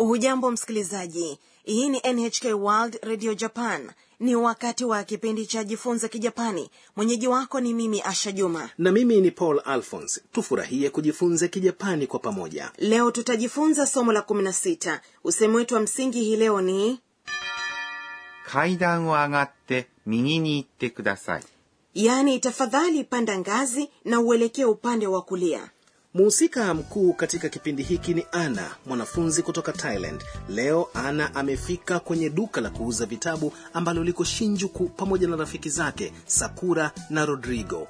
hujambo msikilizaji hii ni nhk world radio japan ni wakati wa kipindi cha jifunze kijapani mwenyeji wako ni mimi asha juma na mimi ni paul alphons tufurahie kujifunza kijapani kwa pamoja leo tutajifunza somo la 16 usemi wetu wa msingi hii leo ni 階段を上がって右に行ってください。 yaani tafadhali panda ngazi na uelekee upande wa kulia muhusika mkuu katika kipindi hiki ni ana mwanafunzi kutoka thailand leo ana amefika kwenye duka la kuuza vitabu ambalo liko shinjuku pamoja na rafiki zake sakura na rodrigo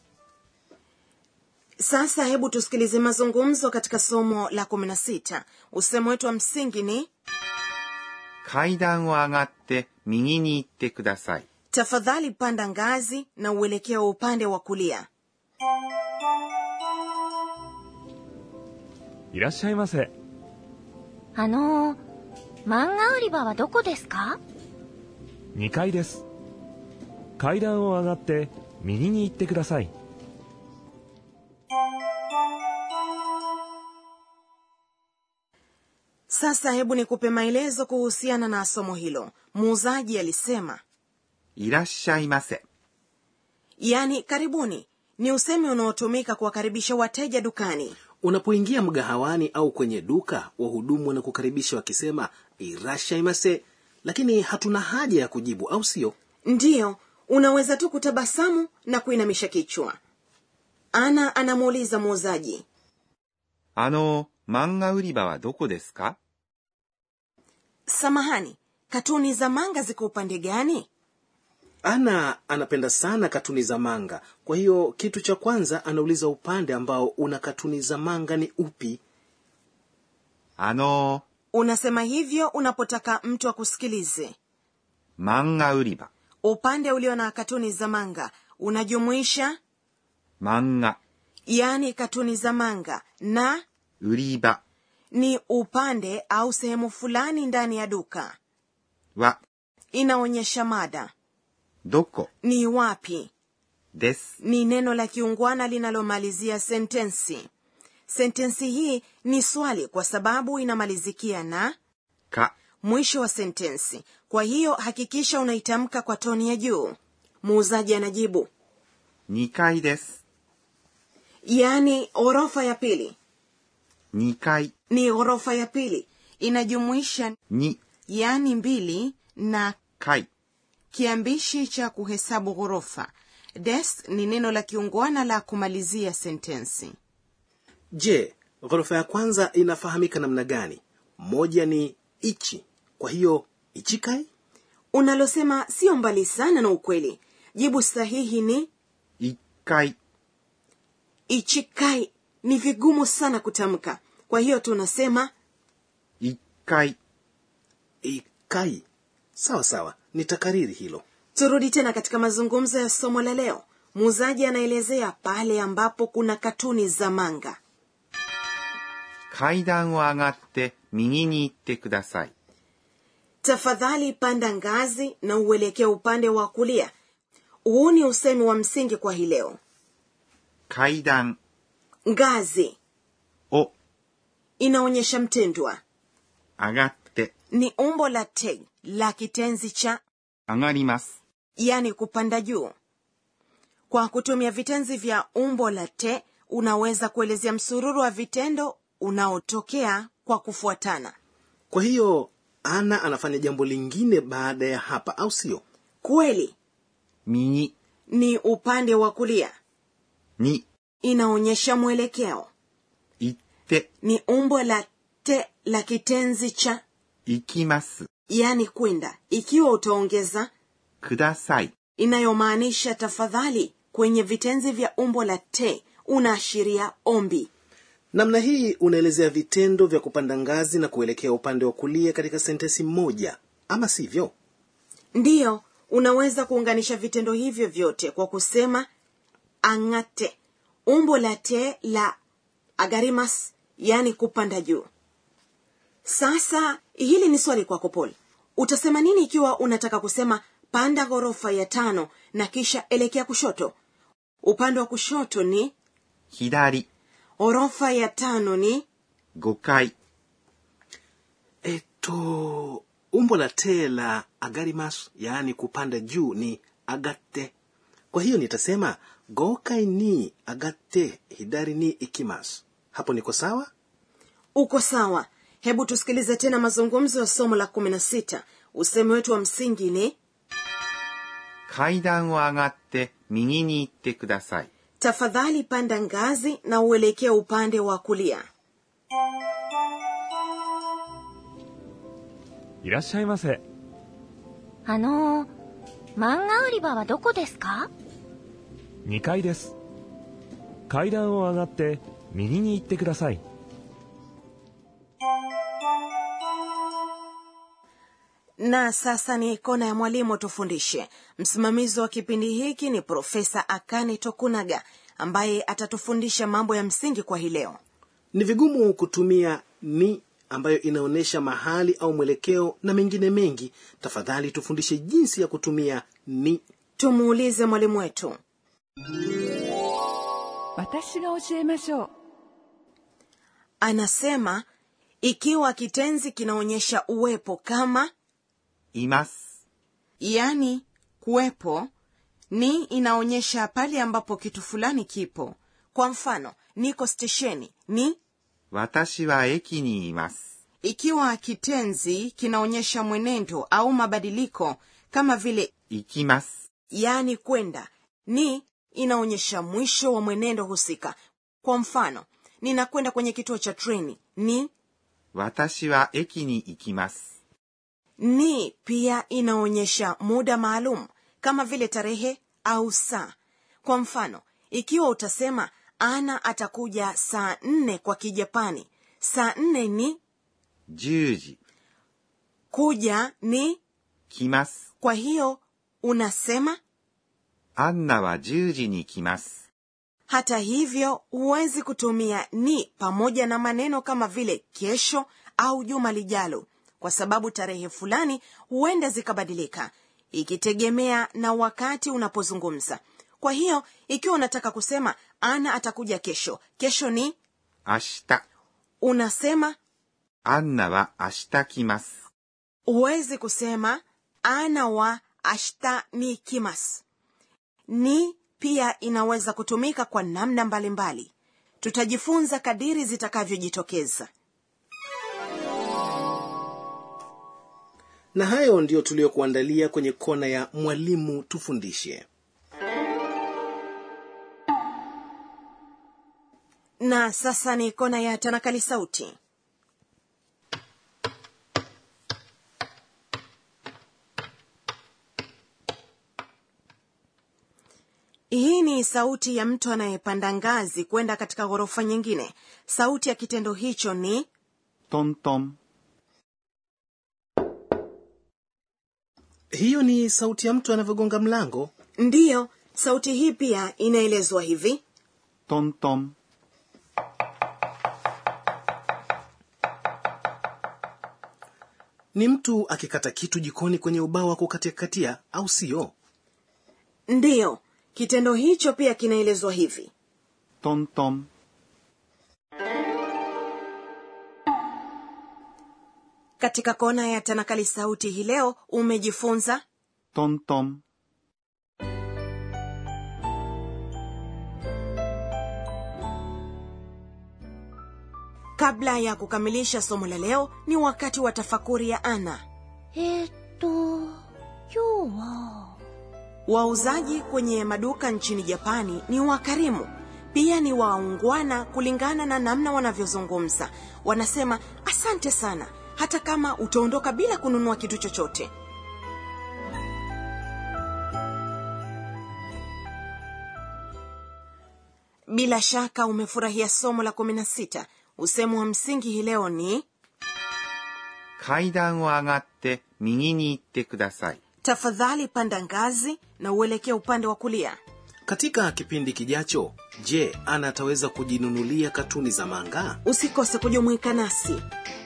sasa hebu tusikilize mazungumzo katika somo la 16 usemi wetu wa msingi ni 階段を上がって右に行ってください。 tafadhali panda ngazi na uelekee upande wa kulia いらっしゃいませ。 あのー、漫画売り場はどこですか 2階です。階段を上がって右に行ってください。 sasa hebu nikupe maelezo kuhusiana na somo hilo muuzaji alisema いらっしゃいませ。 yaani karibuni ni usemi unaotumika kuwakaribisha wateja dukani unapoingia mgahawani au kwenye duka wahudumu wanakukaribisha wakisema irashaimase lakini hatuna haja ya kujibu au sio ndiyo unaweza tu kutabasamu na kuinamisha kichwa ana anamuuliza muuzaji あの、漫画売り場はどこですか samahani katuni za manga ziko upande gani ana anapenda sana katuni za manga kwa hiyo kitu cha kwanza anauliza upande ambao una katuni za manga ni upi あの、 unasema hivyo unapotaka mtu akusikilize 漫画売り場。 upande ulio na katuni za manga unajumuisha 漫画、 yaani katuni za manga na 売り場 ni upande au sehemu fulani ndani ya duka は inaonyesha mada どこ ni wapi です。 ni neno la kiungwana linalomalizia sentensi sentensi hii ni swali kwa sababu inamalizikia na か、 mwisho wa sentensi kwa hiyo hakikisha unaitamka kwa toni ya juu muuzaji anajibu 2階です。 yaani ghorofa ya pili 2階 ni ghorofa ya pili inajumuisha 2 yaani mbili na 階 kiambishi cha kuhesabu ghorofa des ni neno la kiungwana la kumalizia sentensi je ghorofa ya kwanza inafahamika namna gani moja ni ichi kwa hiyo ichikai unalosema sio mbali sana na ukweli jibu sahihi ni 1階 ichikai ni vigumu sana kutamka kwa hiyo tunasema 1階 ikai sawa sawa nitakariri hilo turudi tena katika mazungumzo ya somo la leo muuzaji anaelezea pale ambapo kuna katuni za manga 階段を上がって右に行ってください。 tafadhali panda ngazi na uelekee upande wa kulia huu ni usemi wa msingi kwa hii leo 階段 ngazi を inaonyesha mtendwa 上がって ni umbo la te la kitenzi cha 上がります。 yani kupanda juu kwa kutumia vitenzi vya umbo la te unaweza kuelezea msururu wa vitendo unaotokea kwa kufuatana kwa hiyo ana anafanya jambo lingine baada ya hapa au sio kweli 右 ni upande wa kulia に inaonyesha mwelekeo 行って、 ni umbo la te la kitenzi cha 行きます。 yani kwenda ikiwa utaongeza ください。 inayomaanisha tafadhali kwenye vitenzi vya umbo la te unaashiria ombi namna hii unaelezea vitendo vya kupanda ngazi na kuelekea upande wa kulia katika sentensi moja ama sivyo ndiyo unaweza kuunganisha vitendo hivyo vyote kwa kusema angate umbo la te la agarimas yani kupanda juu sasa hili ni swali kwako paul utasema nini ikiwa unataka kusema panda ghorofa ya tano na kisha elekea kushoto upande wa kushoto ni 左、 ghorofa ya tano ni 5階、 to umbo la te la agarimas yaani kupanda juu ni agatte kwa hiyo nitasema gokai ni agatte hidari ni ikimas hapo niko sawa uko sawa hebu tusikilize tena mazungumzo ya somo la kumi na sita usemi wetu wa msingi ni 階段を上がって右に行ってください。 tafadhali panda ngazi na uelekee upande wa kulia いらっしゃいませあのー、漫画売り場はどこですか 2階です階段を上がって右に行ってください na sasa ni kona ya mwalimu tufundishe msimamizi wa kipindi hiki ni profesa akane tokunaga ambaye atatufundisha mambo ya msingi kwa hii leo ni vigumu kutumia ni ambayo inaonyesha mahali au mwelekeo na mengine mengi tafadhali tufundishe jinsi ya kutumia ni tumuulize mwalimu wetu 私が教えましょう anasema ikiwa kitenzi kinaonyesha uwepo kama います。 yani kuwepo ni inaonyesha pale ambapo kitu fulani kipo kwa mfano niko stesheni ni 私は駅にいます。 ikiwa kitenzi kinaonyesha mwenendo au mabadiliko kama vile 行きます。 yani kwenda ni inaonyesha mwisho wa mwenendo husika kwa mfano ninakwenda kwenye kituo cha treni ni 私は駅に行きます。 ni pia inaonyesha muda maalum kama vile tarehe au saa kwa mfano ikiwa utasema ana atakuja saa nne kwa kijapani saa nne ni 10時。 kuja ni 来ます。 kwa hiyo unasema アンナは10時に来ます。 hata hivyo huwezi kutumia ni pamoja na maneno kama vile kesho au juma lijalo kwa sababu tarehe fulani huenda zikabadilika ikitegemea na wakati unapozungumza kwa hiyo ikiwa unataka kusema ana atakuja kesho kesho ni 明日。 unasema アンナは明日来ます。 huwezi kusema ana wa ashta ni kimas ni pia inaweza kutumika kwa namna mbalimbali mbali. tutajifunza kadiri zitakavyojitokeza na hayo ndiyo tuliyokuandalia kwenye kona ya mwalimu tufundishe na sasa ni kona ya tanakali sauti hii ni sauti ya mtu anayepanda ngazi kwenda katika ghorofa nyingine sauti ya kitendo hicho ni トントン。 hiyo ni sauti ya mtu anavyogonga mlango ndiyo sauti hii pia inaelezwa hivi トントン。 ni mtu akikata kitu jikoni kwenye ubao wa kukatiakatia au sio ndiyo kitendo hicho pia kinaelezwa hivi トントン。 katika kona ya tanakali sauti hii leo umejifunza トントン。 kabla ya kukamilisha somo la leo ni wakati wa tafakuri ya ana えー、っと、今日は、 wauzaji kwenye maduka nchini japani ni wakarimu pia ni waungwana kulingana na namna wanavyozungumza wanasema asante sana hata kama utaondoka bila kununua kitu chochote bila shaka umefurahia somo la kumi na sita usemu wa msingi hii leo ni 階段を上がって右に行ってください。 tafadhali panda ngazi na uelekee upande wa kulia katika kipindi kijacho je ana ataweza kujinunulia katuni za manga usikose kujumuika nasi